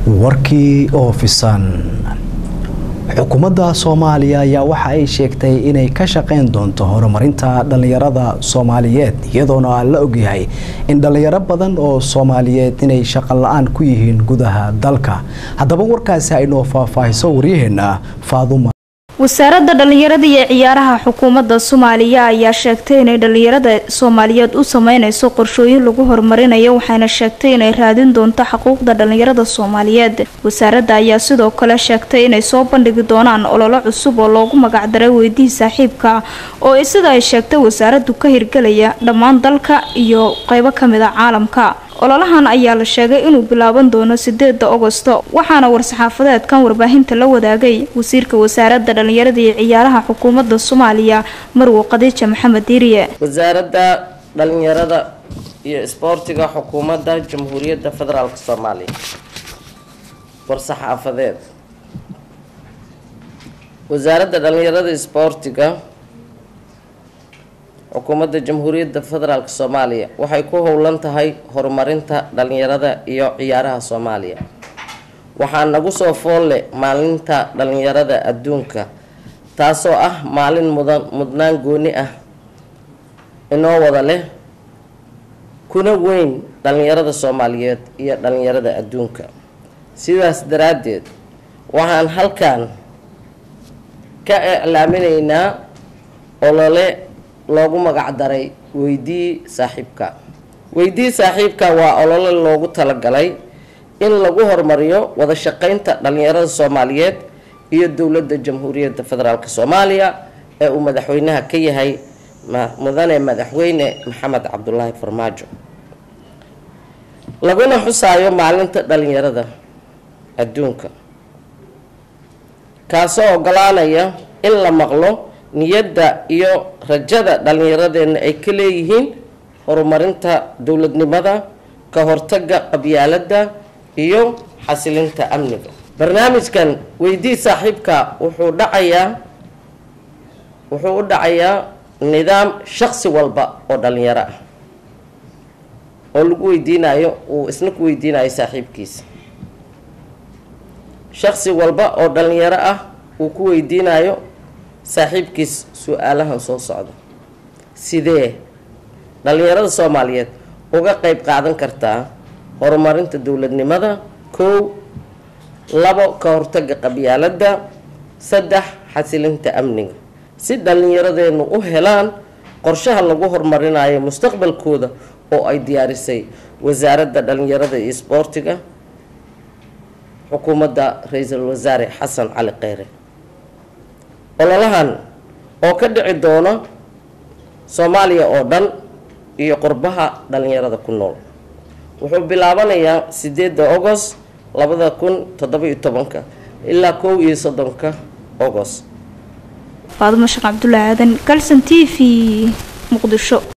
warkii oo fisan xukuumadda soomaaliya ayaa waxa ay sheegtay inay ka shaqeyn doonto horumarinta dhallinyarada soomaaliyeed iyadoona la ogyahay in dhallinyaro badan oo soomaaliyeed inay shaqo la-aan ku yihiin gudaha dalka haddaba warkaasi aynoo faahfaahiso waryaheena faaduma wasaaradda dhallinyarada iyo ciyaaraha xukuumadda soomaaliya ayaa sheegtay inay dhallinyarada soomaaliyeed u sameyneyso qorshooyin lagu horumarinayo waxayna sheegtay inay raadin doonto xuquuqda dhallinyarada soomaaliyeed wasaaradda ayaa sidoo kale sheegtay inay soo bandhigi doonaan ololo cusub oo loogu magacdaray weydii saaxiibka oo sida ay sheegtay wasaaraddu ka hirgelaya dhammaan dalka iyo qeybo kamid a caalamka ololahan ayaa la sheegay inuu bilaaban doono sideeda ogosto waxaana war-saxaafadeedkan warbaahinta la wadaagay wasiirka wasaaradda dhallinyarada iyo ciyaaraha xukuumadda soomaaliya marwo khadiija maxamed diiriye wasaaradda dhalinyarada iyo isboortiga xukuumadda jamhuuriyadda federaalk soomaaliya war-saxaafadeed wasaaradda dhalinyarada isboortiga xukuumadda jamhuuriyadda federaalk soomaaliya waxay ku howlan tahay horumarinta dhalinyarada iyo ciyaaraha soomaaliya waxaa nagu soo foolle maalinta dhalinyarada adduunka taasoo ah maalin mudan mudnaan gooni ah inoo wada leh kuna weyn dhalinyarada soomaaliyeed iyo dhalinyarada adduunka sidaas daraaddeed waxaan halkan ka iclaaminaynaa olole loogu magacdaray weydii saaxiibka weydii saaxiibka waa olole loogu talagalay in lagu horumariyo wada shaqeynta dhalinyarada soomaaliyeed iyo dowladda jamhuuriyadda federaalk soomaaliya ee uu madaxweynaha ka yahay mudane madaxweyne maxamed cabdulaahi farmaajo laguna xusaayo maalinta dhalinyarada adduunka kaasoo ogolaanaya in la maqlo niyadda iyo rajada dhallinyaradeenna ay ka leeyihiin horumarinta dowladnimada ka hortaga qabyaaladda iyo xasilinta amniga barnaamijkan weydii saaxiibka wuxuu dhacayaa wuxuu u dhacayaa nidaam shaqsi walba oo dhalinyaro ah oo lagu weydiinayo uu isna ku weydiinayo saaxiibkiisa shaqsi walba oo dhalinyaro ah uu ku weydiinayo saaxiibkiis su-aalahan soo socda sidee dhalinyarada soomaaliyeed uga qeyb qaadan kartaa horumarinta dowladnimada kow labo ka hortaga qabyaaladda saddex xasilinta amniga si dhallinyaradeennu u helaan qorshaha lagu horumarinayo mustaqbalkooda oo ay diyaarisay wasaaradda dhalinyarada iyo isboortiga xukuumadda ra-iisul wasaare xasan cali kheyre ololahan oo ka dhici doona soomaaliya oo dhan iyo qurbaha dhalinyarada ku nool wuxuu bilaabanayaa sideedda agost labada kun toddoba-iyo tobanka ilaa kow iyo soddonka agost faadumo sheekh cabdulaahi aadan galson t v muqdisho